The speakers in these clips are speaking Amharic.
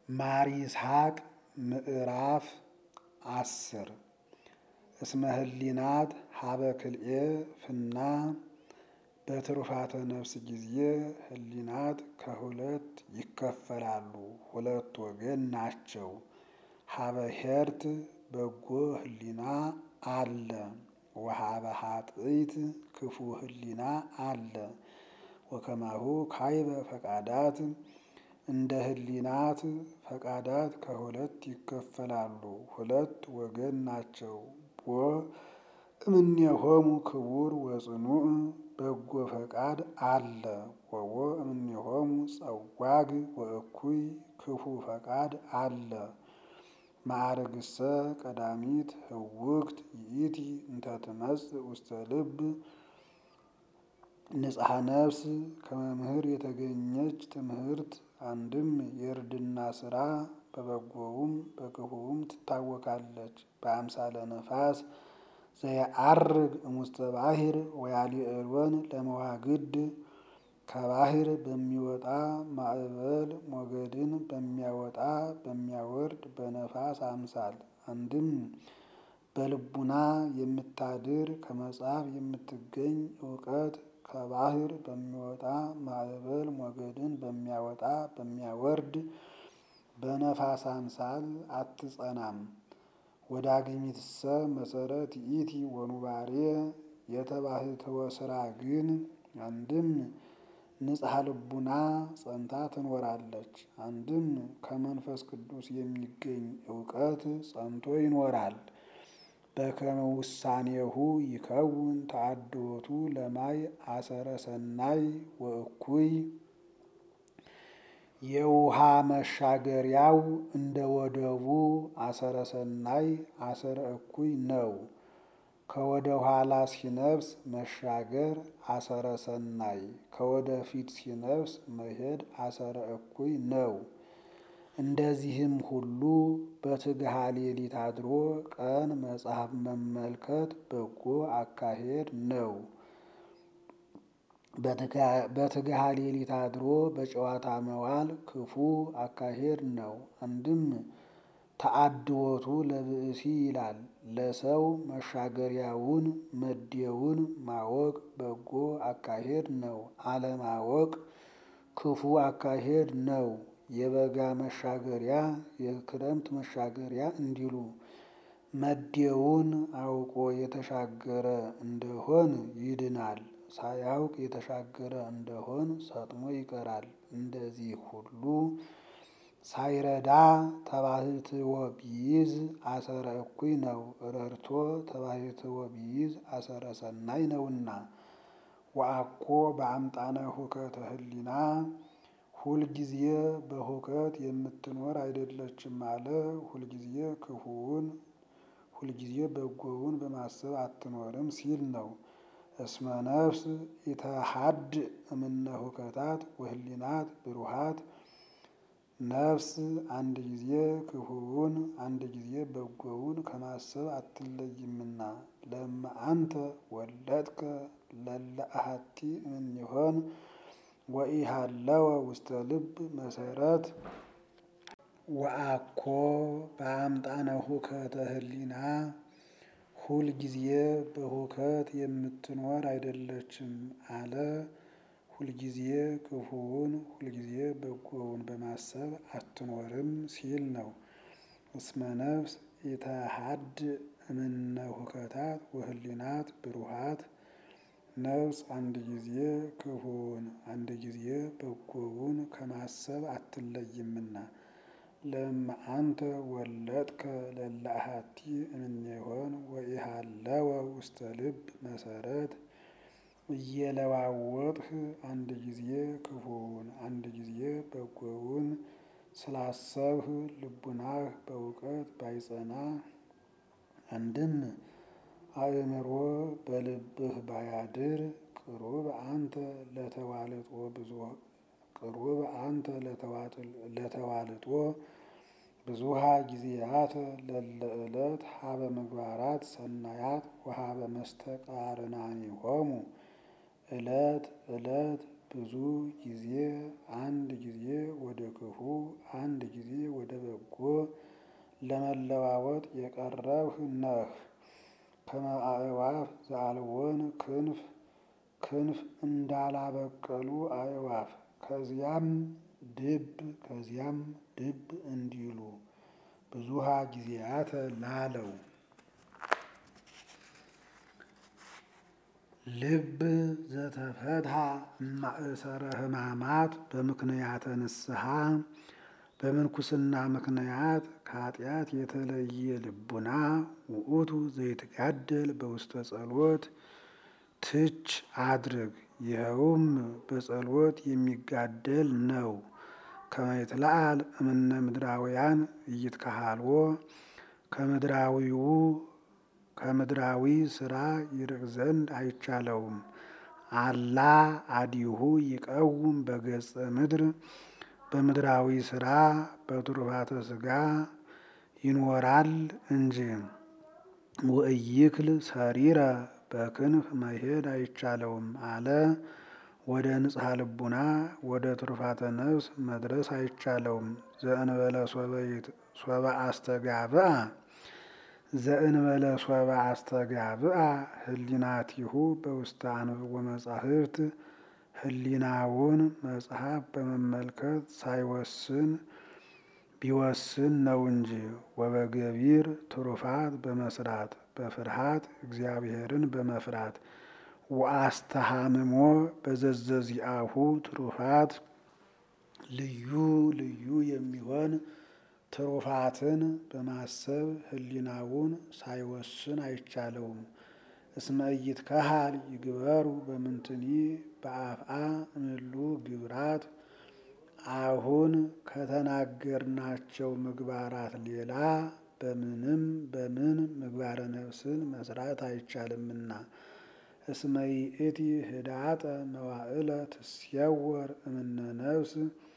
ማር ይስሐቅ ምዕራፍ አስር እስመ ህሊናት ሀበ ክልኤ ፍና በትሩፋተ ነፍስ ጊዜ ህሊናት ከሁለት ይከፈላሉ፣ ሁለት ወገን ናቸው። ሀበ ሄርት በጎ ህሊና አለ፣ ወሀበ ሀጥይት ክፉ ህሊና አለ። ወከማሁ ካይበ ፈቃዳት እንደ ህሊናት ፈቃዳት ከሁለት ይከፈላሉ፣ ሁለት ወገን ናቸው። ቦ እምኔሆሙ ክቡር ወጽኑዕ በጎ ፈቃድ አለ፣ ወቦ እምኔሆሙ ጸዋግ ወእኩይ ክፉ ፈቃድ አለ። ማዕርግሰ ቀዳሚት ህውክት ይእቲ እንተ ትመጽእ ውስተ ልብ ንጽሐ ነፍስ ከመምህር የተገኘች ትምህርት አንድም የእርድና ስራ በበጎውም በክፉውም ትታወቃለች። በአምሳለ ነፋስ ዘየዐርግ እሙስተ ባሕር ወያሊዕሎን ለመዋግድ ከባህር በሚወጣ ማዕበል ሞገድን በሚያወጣ በሚያወርድ በነፋስ አምሳል አንድም በልቡና የምታድር ከመጽሐፍ የምትገኝ እውቀት ከባህር በሚወጣ ማዕበል ሞገድን በሚያወጣ በሚያወርድ በነፋስ አምሳል አትጸናም። ወዳግሚትሰ መሰረት ይእቲ ወኑባሬ የተባህትወ ስራ ግን አንድም ንጽሐ ልቡና ጸንታ ትኖራለች፣ አንድም ከመንፈስ ቅዱስ የሚገኝ እውቀት ጸንቶ ይኖራል። በከመ ውሳኔሁ ይከውን ተአድወቱ ለማይ አሰረ ሰናይ ወእኩይ የውሃ መሻገሪያው እንደ ወደቡ አሰረ ሰናይ አሰረ እኩይ ነው። ከወደ ኋላ ሲነፍስ መሻገር አሰረ ሰናይ፣ ከወደ ፊት ሲነፍስ መሄድ አሰረ እኩይ ነው። እንደዚህም ሁሉ በትግሃ ሌሊት አድሮ ቀን መጽሐፍ መመልከት በጎ አካሄድ ነው። በትግሃ ሌሊት አድሮ በጨዋታ መዋል ክፉ አካሄድ ነው። አንድም ተአድወቱ ለብእሲ ይላል። ለሰው መሻገሪያውን መዴውን ማወቅ በጎ አካሄድ ነው። አለማወቅ ክፉ አካሄድ ነው። የበጋ መሻገሪያ የክረምት መሻገሪያ እንዲሉ መዴውን አውቆ የተሻገረ እንደሆን ይድናል። ሳያውቅ የተሻገረ እንደሆን ሰጥሞ ይቀራል። እንደዚህ ሁሉ ሳይረዳ ተባሕትዎ ቢይዝ አሰረ እኩይ ነው። ረድቶ ተባሕትዎ ቢይዝ አሰረ ሰናይ ነውና። ወአኮ በአምጣነ ሁከተ ህሊና ሁልጊዜ በሁከት የምትኖር አይደለችም አለ። ሁልጊዜ ክፉውን ሁልጊዜ በጎውን በማሰብ አትኖርም ሲል ነው። እስመ ነፍስ ኢተሐድ እምነ ሁከታት ወህሊናት ብሩሃት ነፍስ አንድ ጊዜ ክፉውን አንድ ጊዜ በጎውን ከማሰብ አትለይምና። ለእመ አንተ ወለድከ ለለ አሐቲ እምኔሆን ወኢሃለወ ውስተ ልብ መሰረት ወአኮ በአምጣነ ሁከተ ህሊና ሁልጊዜ በሁከት የምትኖር አይደለችም አለ። ሁልጊዜ ክፉውን ሁልጊዜ በጎውን በማሰብ አትኖርም ሲል ነው። እስመ ነፍስ ኢተሐድ እምነ ሁከታት ወህሊናት ብሩሃት ነፍስ አንድ ጊዜ ክፉውን አንድ ጊዜ በጎውን ከማሰብ አትለይምና። ለእመ አንተ ወለድከ ለለ አሐቲ እምኔሆን ወኢሃለወ ውስተ ልብ መሰረት እየለዋወጥህ አንድ ጊዜ ክፉውን አንድ ጊዜ በጎውን ስላሰብህ ልቡናህ በእውቀት ባይጸና አንድም አእምሮ በልብህ ባያድር ቅሩብ አንተ ለተዋልጦ ብዙ ቅሩብ አንተ ለተዋልጦ ብዙሃ ጊዜያት ለለ ዕለት ሀበ ምግባራት ሰናያት ወሀበ መስተቃርናኒሆሙ ዕለት ዕለት ብዙ ጊዜ አንድ ጊዜ ወደ ክፉ አንድ ጊዜ ወደ ለመለዋወጥ የቀረብህ ነህ። ከመ አዕዋፍ ዘአልቦን ክንፍ ክንፍ እንዳላበቀሉ አዕዋፍ ከዚያም ድብ ከዚያም ድብ እንዲሉ ብዙሃ ጊዜያተ ላለው ልብ ዘተፈትሐ እማእሰረ ሕማማት በምክንያተ ንስሐ በምንኩስና ምክንያት ከኃጢአት የተለየ ልቡና ውእቱ ዘይትጋደል በውስተ ጸሎት ትች አድርግ። ይኸውም በጸሎት የሚጋደል ነው። ከመ ይትለአል እምነ ምድራውያን ኢይትከሃልዎ ከምድራዊው ከምድራዊ ስራ ይርቅ ዘንድ አይቻለውም። አላ አዲሁ ይቀውም በገጸ ምድር በምድራዊ ስራ በትሩፋተ ስጋ ይኖራል እንጂ ወእይክል ሰሪረ በክንፍ መሄድ አይቻለውም አለ። ወደ ንጽሐ ልቡና ወደ ትሩፋተ ነፍስ መድረስ አይቻለውም። ዘእንበለ ሶበ አስተጋብአ ዘእንበለ ሶበ አስተጋብአ ህሊናቲሁ በውስተ አንብቦ መጻሕፍት ህሊናውን መጽሐፍ በመመልከት ሳይወስን ቢወስን ነው እንጂ ወበገቢር ትሩፋት በመስራት በፍርሃት እግዚአብሔርን በመፍራት ወአስተሃምሞ በዘዘዚአሁ ትሩፋት ልዩ ልዩ የሚሆን ትሩፋትን በማሰብ ህሊናውን ሳይወስን አይቻለውም። እስመ ኢይትከሃል ይግበሩ በምንትኒ በአፍአ እምሉ ግብራት አሁን ከተናገርናቸው ምግባራት ሌላ በምንም በምን ምግባረ ነፍስን መስራት አይቻልምና። እስመ ይእቲ ህዳጠ መዋዕለ ትስየወር እምነ ነፍስ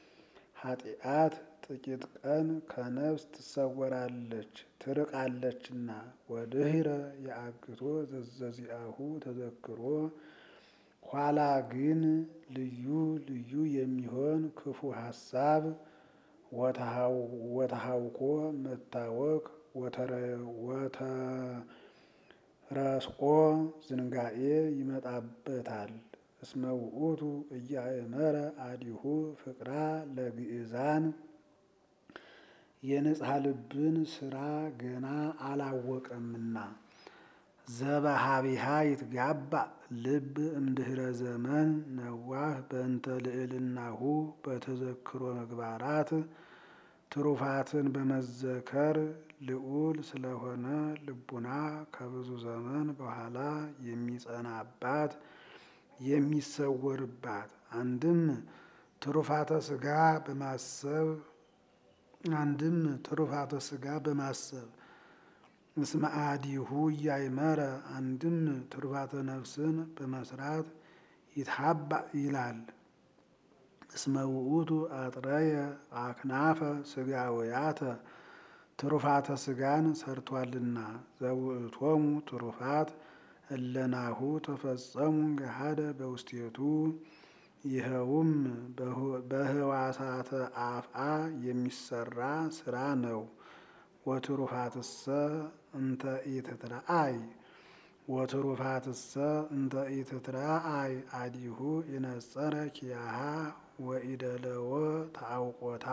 ኃጢአት ጥቂት ቀን ከነፍስ ትሰወራለች ትርቃለችና። ወድህረ የአግቶ ዘዘዚአሁ ተዘክሮ ኋላ ግን ልዩ ልዩ የሚሆን ክፉ ሀሳብ ወተሃውኮ መታወክ ወተረስኦ ዝንጋኤ ይመጣበታል። እስመ ውእቱ እያእመረ አዲሁ ፍቅራ ለግእዛን የንጽሐ ልብን ስራ ገና አላወቀምና። ዘበሃቢሃ ይትጋባእ ልብ እምድህረ ዘመን ነዋህ በእንተ ልዕልናሁ በተዘክሮ ምግባራት ትሩፋትን በመዘከር ልዑል ስለሆነ ልቡና ከብዙ ዘመን በኋላ የሚጸናባት የሚሰወርባት አንድም ትሩፋተ ስጋ በማሰብ አንድም ትሩፋተ ስጋ በማሰብ እስመ አዲሁ እያእመረ አንድም ትሩፋተ ነፍስን በመስራት ይትሃባእ ይላል። እስመ ውእቱ አጥረየ አክናፈ ስጋውያተ ትሩፋተ ስጋን ሰርቷልና ዘውእቶሙ ትሩፋት እለናሁ ተፈጸሙ ገሃደ በውስቴቱ ይኸውም በህዋሳተ አፍአ የሚሰራ ስራ ነው። ወትሩፋትሰ እንተ ኢትትረአይ ወትሩፋትሰ እንተ ኢትትረአይ አዲሁ ይነጸረ ኪያሃ ወኢደለወ ታአውቆታ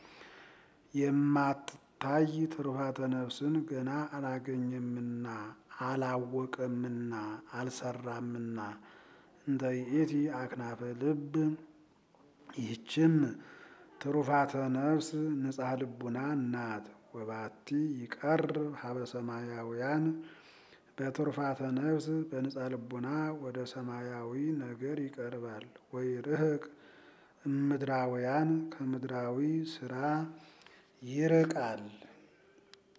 የማትታይ ትሩፋተ ነፍስን ገና አላገኘምና አላወቀምና አልሰራምና። እንተ ይእቲ አክናፈ ልብ ይህችም ትሩፋተ ነፍስ ንጽሐ ልቡና ናት። ወባቲ ይቀርብ ሀበ ሰማያውያን በትሩፋተ ነፍስ በንጽሐ ልቡና ወደ ሰማያዊ ነገር ይቀርባል። ወይ ርህቅ እምድራውያን ከምድራዊ ስራ ይርቃል።